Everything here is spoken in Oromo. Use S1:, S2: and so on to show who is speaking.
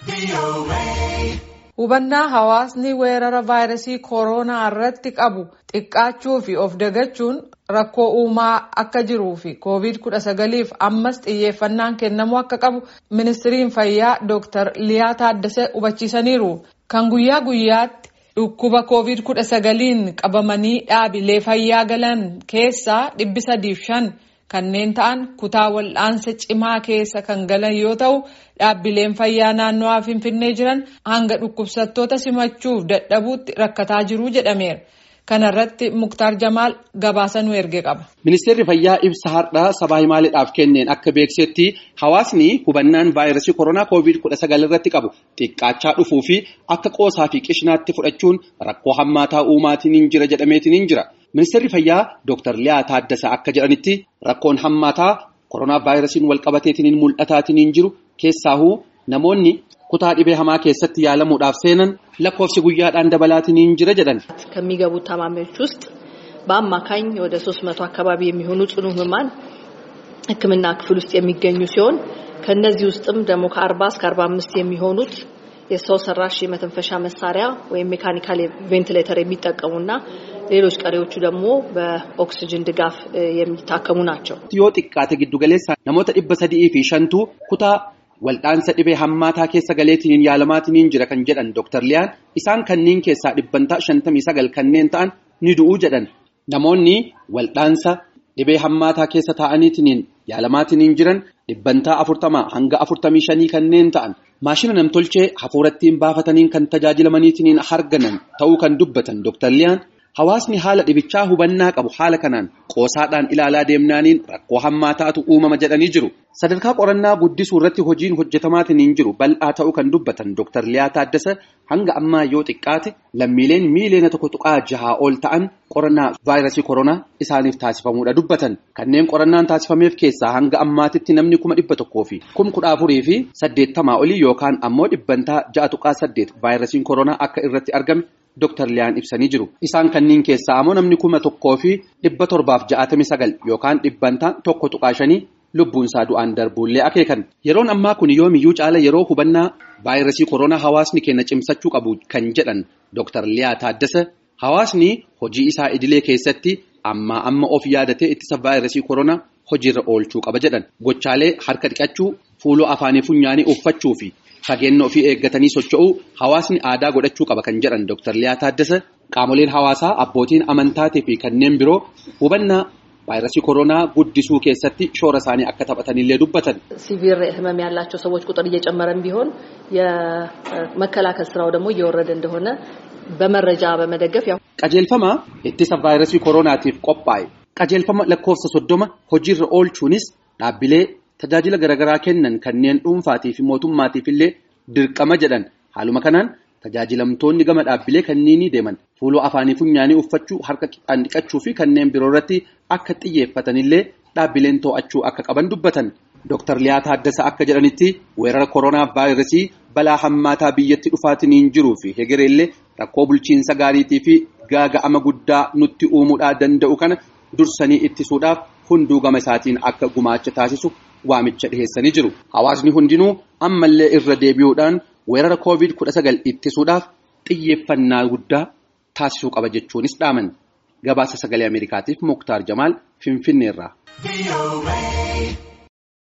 S1: Hubannaa hawaasni weerara vaayirasii kooroonaa irratti qabu xiqqaachuu fi of dagachuun rakkoo uumaa akka jiruu fi koovid kudha sagaliif ammas xiyyeeffannaan kennamuu akka qabu ministiriin fayyaa Dr. Liyaa Taaddasee hubachiisaniiru. Kan guyyaa guyyaatti dhukkuba koovid kudha sagaliin qabamanii dhaabilee fayyaa galan keessaa dhibbi sadiif shan kanneen ta'an kutaa wal'aansa cimaa keessa kan galan yoo ta'u dhaabbileen fayyaa naannoo finfinnee jiran hanga dhukkubsattoota simachuuf dadhabuutti rakkataa jiru jedhameera. Kana irratti Muktaar Jamaal gabaasa nu erge qaba.
S2: Ministeerri fayyaa ibsa har'aa sabaa himaaleedhaaf kenneen akka beeksetti hawaasni hubannaan vaayirasii koronaa koovid kudha sagal irratti qabu xiqqaachaa dhufuu fi akka qoosaa fi qishinaatti fudhachuun rakkoo hammaataa uumaatiin hin jira jedhameetiin hin jira. Ministeerri fayyaa Dr. Liyaa Taaddasaa akka jedhanitti rakkoon hammaataa koronaa vaayirasiin walqabateetiin mul'ataatiin hin jiru keessaahuu namoonni kutaa dhibee hamaa keessatti yaalamuudhaaf seenan lakkoofsi guyyaadhaan dabalaatiin hin jira jedhan.
S3: ከሚገቡት ታማሚዎች ውስጥ በአማካኝ ወደ ሶስት መቶ አካባቢ የሚሆኑ ጽኑ ህሙማን ሕክምና ክፍል ውስጥ የሚገኙ ሲሆን ከነዚህ ውስጥም ደግሞ ከአርባ እስከ አርባ አምስት የሚሆኑት የሰው ሰራሽ የመተንፈሻ መሳሪያ ወይም ሜካኒካል ቬንቲሌተር የሚጠቀሙና ሌሎች ቀሪዎቹ ደግሞ በኦክስጅን ድጋፍ የሚታከሙ ናቸው።
S2: yoo xiqqaate giddu galeessa namoota dhibba sadii fi shantu kutaa Wal'aansa dhibee hammaataa keessa galeetiin yaalamaatiin jira kan jedhan Dr. Liyaan isaan kanneen keessaa dhibbantaa shantamii sagal kanneen ta'an ni du'uu jedhan. Namoonni wal'aansa dhibee hammaataa keessa taa'aniitiin yaalamaatiin jiran dhibbantaa afurtamaa hanga afurtamii shanii kanneen ta'an maashina namtolchee hafuurattiin baafataniin kan tajaajilamaniitiin harganan ta'uu kan dubbatan Dr. Liyaan hawaasni haala dhibichaa hubannaa qabu haala kanaan qoosaadhaan ilaalaa deemnaaniin rakkoo hammaataatu uumama jedhanii jiru. Sadarkaa qorannaa guddisuu irratti hojiin hojjetamaatiin hin jiru bal'aa ta'uu kan dubbatan Dr. Liyaa Taaddasa hanga ammaa yoo xiqqaate lammiileen miiliyoona tokko tuqaa jahaa ol ta'an qorannaa vaayirasii koronaa isaaniif taasifamuudha dubbatan. Kanneen qorannaan taasifameef keessaa hanga ammaatitti namni kuma dhibba tokkoo fi kuma kudha afurii fi saddeettamaa olii yookaan ammoo dhibbantaa ja'a tuqaa saddeet vaayirasiin koronaa akka irratti argame Dr. Liyaan ibsanii jiru. Isaan kanneen keessaa ammoo namni kuma tokkoo fi dhibba torbaaf ja'atamii sagal yookaan dhibbantaa tokko tuqaa shanii lubbuun isaa du'aan darbuullee akeekan. Yeroon ammaa kun yoomiyyuu caala yeroo hubannaa vaayirasii koronaa hawaasni keenya cimsachuu qabu kan jedhan Dr. Liyaa Taaddasa hawaasni hojii isaa idilee keessatti ammaa amma of yaadatee ittisa vaayirasii koronaa hojiirra oolchuu qaba jedhan. Gochaalee harka dhiqachuu, fuuloo afaanii funyaanii uffachuu fi fageenya ofii eeggatanii socho'uu hawaasni aadaa godhachuu qaba kan jedhan Dr. Liyaa Taaddasa qaamoleen hawaasaa abbootiin amantaatii fi kanneen biroo hubannaa vaayirasii koronaa guddisuu keessatti shoora isaanii akka taphatanillee dubbatan.
S3: ሲቪር ህመም ያላቸው ሰዎች ቁጥር እየጨመረም ቢሆን የመከላከል ስራው ደግሞ እየወረደ እንደሆነ በመረጃ በመደገፍ ያው
S2: qajeelfama ittisa vaayirasii koronaatiif qophaa'e qajeelfama lakkoofsa soddoma hojiirra oolchuunis dhaabbilee tajaajila garaagaraa kennan kanneen dhuunfaatii fi mootummaatiif illee dirqama jedhan haaluma kanaan tajaajilamtoonni gama dhaabbilee kanneenii deeman fuuloo afaanii funyaanii uffachuu harka qixaan dhiqachuu fi kanneen biroo irratti akka xiyyeeffatanillee dhaabbileen to'achuu akka qaban dubbatan. Dr. Liyaa Taaddasa akka jedhanitti weerara koronaa vaayirasii balaa hammaataa biyyatti dhufaatiin hin jiruu fi hegereellee rakkoo bulchiinsa gaariitii fi gaaga'ama guddaa nutti uumuudhaa danda'u kana dursanii ittisuudhaaf hunduu gama isaatiin akka gumaacha taasisu waamicha dhiheessanii jiru. Hawaasni hundinuu ammallee irra deebi'uudhaan weerara koovid kudha sagal ittisuudhaaf xiyyeeffannaa guddaa taasisuu qaba jechuunis dhaaman. Gabaasa sagalee Ameerikaatiif Muktaar Jamaal Finfinneerraa.